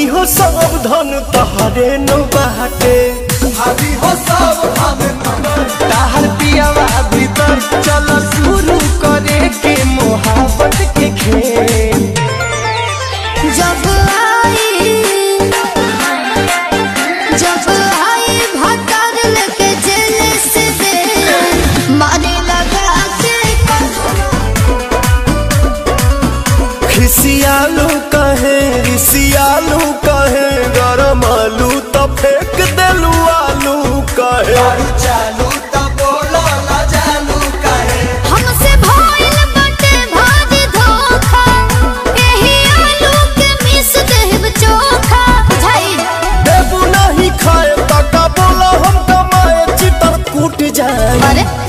धनी हो सब धन तहरे नो बाटे भाभी हो सब हम ताहर पियावा भीतर चल शुरू करे के मोहब्बत के खेल जब आई जब आई भतर लेके जेल से दे मारे लगा के खिसियालू कहे रिसियालू कहे गरम आलू तो फेंक देलू आलू कहे दारू चालू त बोलो ला जानू काहे हमसे भइल बटे भारी धोखा एही आलू के मिस देब चोखा बुझाई देबू नहीं खाए तका बोला हम कमाए चितर कूट जाए अरे